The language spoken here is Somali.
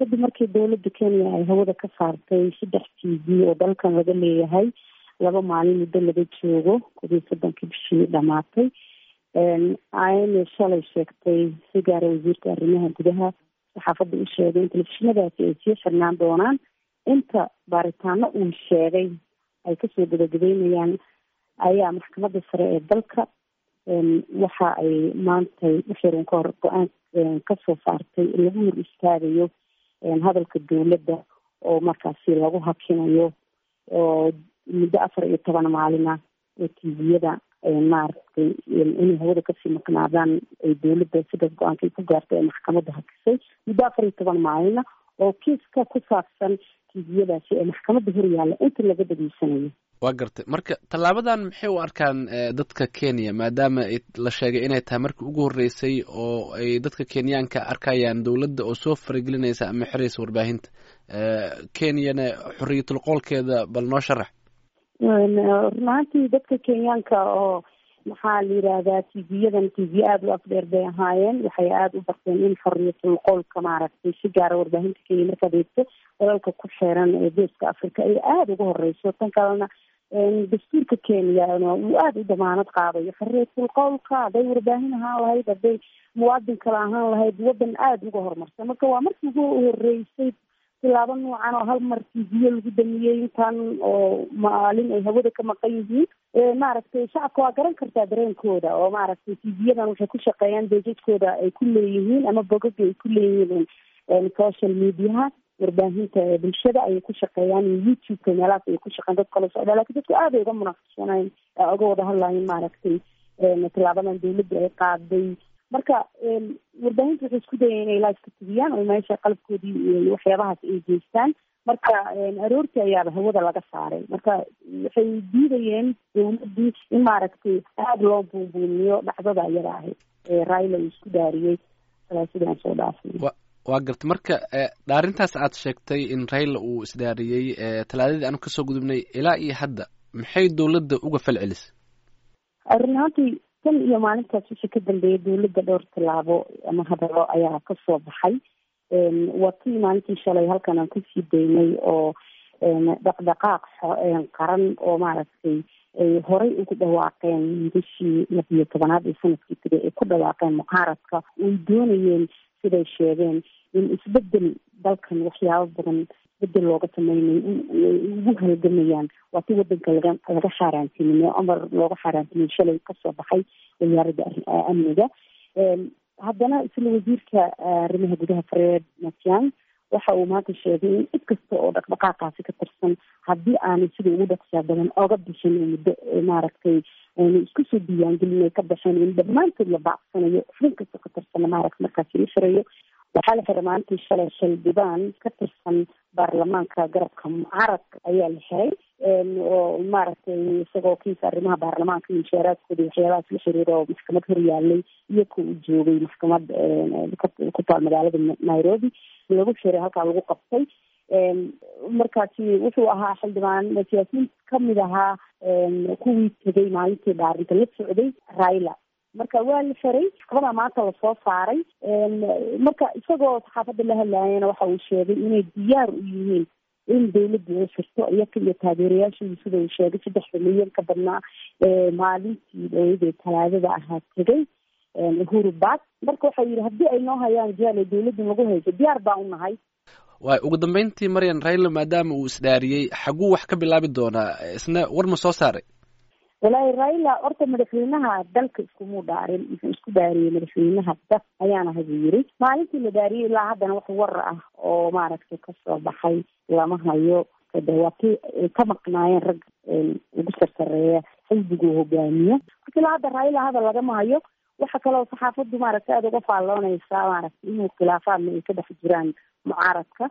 kadib markii dowladda kenya ay hawada ka saartay saddex t v oo dalkan laga leeyahay laba maalin muddo laga joogo kodiyo soddonkii bishii dhamaatay ayna shalay sheegtay si gaara wasiirka arrimaha gudaha saxaafadda u sheegay in telefishinadaasi ay sii xirnaan doonaan inta baaritaano uu sheegay ay kasoo gabagabeynayaan ayaa maxkamadda sare ee dalka waxa ay maantay uxiran ka hor go-aan kasoo saartay in lagu hor istaagayo hadalka dowladda oo markaasi lagu hakinayo oo muddo afar iyo toban maalina oo tviyada maaragtay inay hawada kasii maqnaadaan ay dowladda sidaas go-aankay ku gaartay ee maxkamadda hakisay muddo afar iyo toban maalina oo kiiska ku saabsan tviyadaasi ee maxkamadda hor yaalla inta laga dhageysanayo waa gartay marka tallaabadan maxay u arkaan dadka kenya maadaama la sheegay inay tahay markii ugu horreysay oo ay dadka kenyaanka arkayaan dowladda oo soo faragelinaysa ama xiraysa warbaahinta kenyana xorriyatul qoolkeeda bal noo sharax run ahaantii dadka kenyaanka oo maxaa la yidhaahdaa tv-yadan tv aada u afdheer bay ahaayeen waxay aada u barteen in xoriyatul qoolka maaragtay si gaara warbaahinta kenya markaad eegto dalalka ku xeeran ee geeska africa ay aada uga horeyso tan kalena dastuurka kenya uu aada u damaanad qaadayo xoriyatul qowlka hadday warbaahin ahaan lahayd hadday muwaadin kale ahaan lahayd wadan aada uga horumarsan marka waa markii ugu horeysay tilaabo noocan oo hal mar tv-yo lagu damiyey intan oo maalin ay hawada ka maqan yihiin maaragtay shacabka waa garan kartaa dareenkooda oo maaragtay tv-yadan waxay ku shaqeeyaan beejadkooda ay ku leeyihiin ama bogaga ay ku leeyihiin social mediaha warbaahinta bulshada ayay ku shaqeeyaan youtube-ka meelahaas ayay ku shaqeyan dad kala socdaa lakin dadku aad ay uga munaaqashanayn uga wada hadlayin maaragtay tilaabadan dowladda ay qaaday marka warbaahinta waxay isku dayeen inay live ka tibiyaan oo meesha qalabkoodii waxyaabahaas ay geystaan marka aroortii ayaaba hawada laga saaray marka waxay diidayeen dowladdii in maaragtay aada loo buunbuuniyo dhacdada iyada ahayd ee raila uu isku daariyey salaasidaan soo dhaafay waa garta marka dhaarintaas aad sheegtay in raila uu isdaariyey talaadadii aanu kasoo gudubnay ilaa iyo hadda maxay dowladda uga fal celisay run ahaantii tan iyo maalintaas wixii ka dambeeyay dowladda dhowr tallaabo ama hadalo ayaa kasoo baxay waa tii maalintii shalay halkan aan kusii daynay oo dhaqdhaqaaq qaran oo maaragtay ay horay ugu dhawaaqeen bishii labiyo tobanaad ee sanadkii tagay ay ku dhawaaqeen mucaaradka ay doonayeen siday sheegeen in isbedel dalkan waxyaabo badan isbedel looga sameynay ugu halgamayaan waa ti wadanka laga laga xaaraantinimey amar looga xaaraantinimey shalay kasoo baxay wasaaradda amniga haddana isla wasiirka arrimaha gudaha fareed matiang waxa uu maanta sheegay in cid kasta oo dhaqdhaqaaqaasi ka tirsan haddii aanay sida ugu dhaqsiyaa badan oga bixin muddo maaragtay ayna isku soo diiwaangelin ay ka baxeen in dhammaantood la baacsanayo xubin kasta ka tirsana maaragta markaasi la xirayo waxaa la xiray maalintii shalay xildhibaan ka tirsan baarlamaanka garabka mucaaradka ayaa la xiray oo maaragtay isagoo kiisa arrimaha baarlamaanka inshaaraadkooda waxyaabahaas la xiriira oo maxkamad hor yaalay iyo ka uu joogay maxkamad ku taal magaalada nairobi lagu xiray halkaa lagu qabtay markaasi wuxuu ahaa xildhibaan siyaasiyiin kamid ahaa kuwii tegay maalintii dhaarinta la socday raila marka waa la xiray maxkamada maanta lasoo saaray marka isagoo saxaafadda la hadlaayana waxa uu sheegay inay diyaar u yihiin in dawladdu ay xirto iyaka iyo taageerayaashooda sida uu sheegay saddexda milyan ka badnaa maalintii dhaweyda ee talaadada ahaa tegay uhuru bad marka waxau yidhi haddii ay noo hayaan jaal dawladda nagu hayso diyaar baa u nahay waay ugu dambeyntii maryan raila maadaama uu isdhaariyey xaguu wax ka bilaabi doonaa isna war ma soo saaray walaahi raila horta madaxweynaha dalka iskumuu dhaarin wuxuu isku dhaariyey madaxweynaha dad ayaana haduu yiri maalintii la dhaariyey ilaa haddana wax war ah oo maaragtay kasoo baxay lama hayo de waa kii ay ka maqnaayeen rag ugu sarsareeya xisbiguu hogaamiyo marka ilaa hadda raila hadal lagama hayo waxa kaloo saxaafaddu maaragtay aada uga faalloonaysaa maaragtay inuu khilaafaadna ay ka dhex jiraan mucaaradka